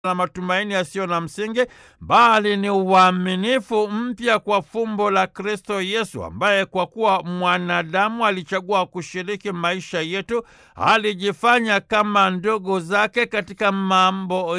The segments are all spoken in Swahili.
na matumaini yasiyo na msingi, bali ni uaminifu mpya kwa fumbo la Kristo Yesu, ambaye kwa kuwa mwanadamu alichagua kushiriki maisha yetu, alijifanya kama ndugu zake katika mambo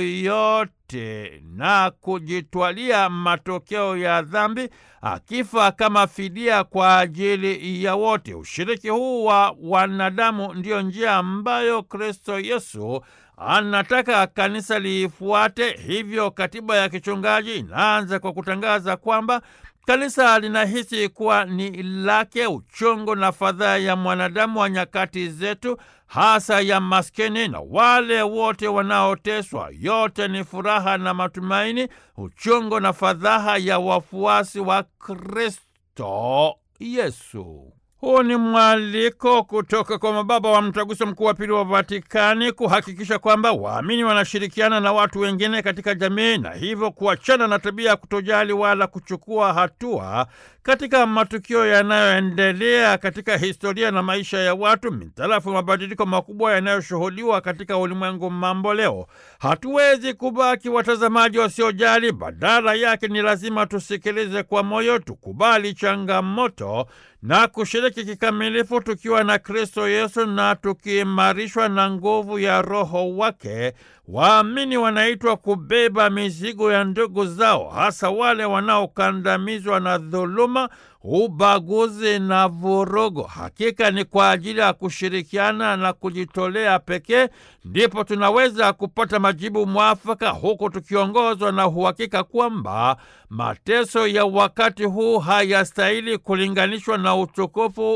yote na kujitwalia matokeo ya dhambi, akifa kama fidia kwa ajili ya wote. Ushiriki huu wa wanadamu ndiyo njia ambayo Kristo Yesu anataka kanisa liifuate. Hivyo katiba ya kichungaji inaanza kwa kutangaza kwamba kanisa linahisi kuwa ni lake uchungu na fadhaa ya mwanadamu wa nyakati zetu, hasa ya maskini na wale wote wanaoteswa. Yote ni furaha na matumaini, uchungu na fadhaa ya wafuasi wa Kristo Yesu. Huu ni mwaliko kutoka kwa mababa wa Mtaguso Mkuu wa Pili wa Vatikani kuhakikisha kwamba waamini wanashirikiana na watu wengine katika jamii na hivyo kuachana na tabia ya kutojali wala kuchukua hatua katika matukio yanayoendelea katika historia na maisha ya watu mitarafu mabadiliko makubwa yanayoshuhudiwa katika ulimwengu mambo leo. Hatuwezi kubaki watazamaji wasiojali, badala yake ni lazima tusikilize kwa moyo, tukubali changamoto na kushiriki kikamilifu tukiwa na Kristo Yesu na tukiimarishwa na nguvu ya Roho wake. Waamini wanaitwa kubeba mizigo ya ndugu zao, hasa wale wanaokandamizwa na dhuluma, ubaguzi na vurugu. Hakika ni kwa ajili ya kushirikiana na kujitolea pekee ndipo tunaweza kupata majibu mwafaka, huku tukiongozwa na uhakika kwamba mateso ya wakati huu hayastahili kulinganishwa na utukufu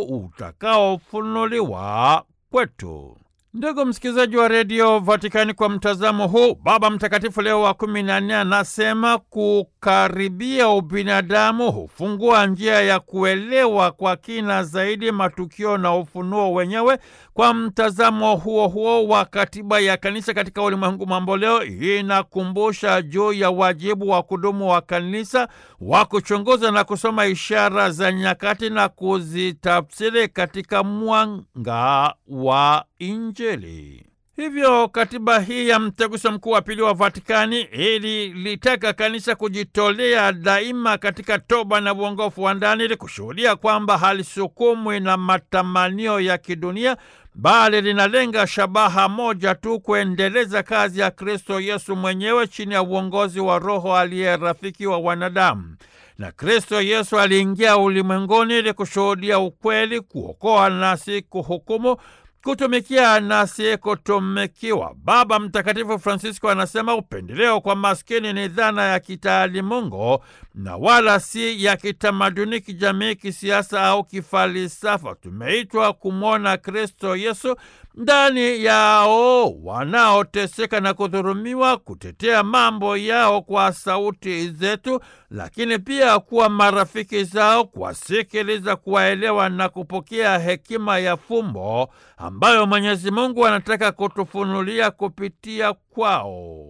utakaofunuliwa kwetu. Ndugu msikilizaji wa redio Vatikani, kwa mtazamo huu, Baba Mtakatifu Leo wa kumi na nne anasema kukaribia ubinadamu hufungua njia ya kuelewa kwa kina zaidi matukio na ufunuo wenyewe. Kwa mtazamo huo huo wa katiba ya kanisa katika ulimwengu mambo leo, inakumbusha juu ya wajibu wa kudumu wa kanisa wa kuchunguza na kusoma ishara za nyakati na kuzitafsiri katika mwanga wa Injili. Hivyo katiba hii ya Mtaguso Mkuu wa Pili wa Vatikani ili litaka kanisa kujitolea daima katika toba na uongofu wa ndani ili kushuhudia kwamba halisukumwi na matamanio ya kidunia bali linalenga shabaha moja tu, kuendeleza kazi ya Kristo Yesu mwenyewe chini ya uongozi wa Roho aliye rafiki wa wanadamu. Na Kristo Yesu aliingia ulimwenguni ili kushuhudia ukweli, kuokoa na si kuhukumu kutumikia na si kutumikiwa. Baba Mtakatifu Francisco anasema upendeleo kwa maskini ni dhana ya kitaalimungu na wala si ya kitamaduni, kijamii, kisiasa au kifalsafa. Tumeitwa kumwona Kristo Yesu ndani yao wanaoteseka na kudhulumiwa, kutetea mambo yao kwa sauti zetu, lakini pia kuwa marafiki zao, kuwasikiliza, kuwaelewa na kupokea hekima ya fumbo ambayo Mwenyezi Mungu anataka kutufunulia kupitia kwao.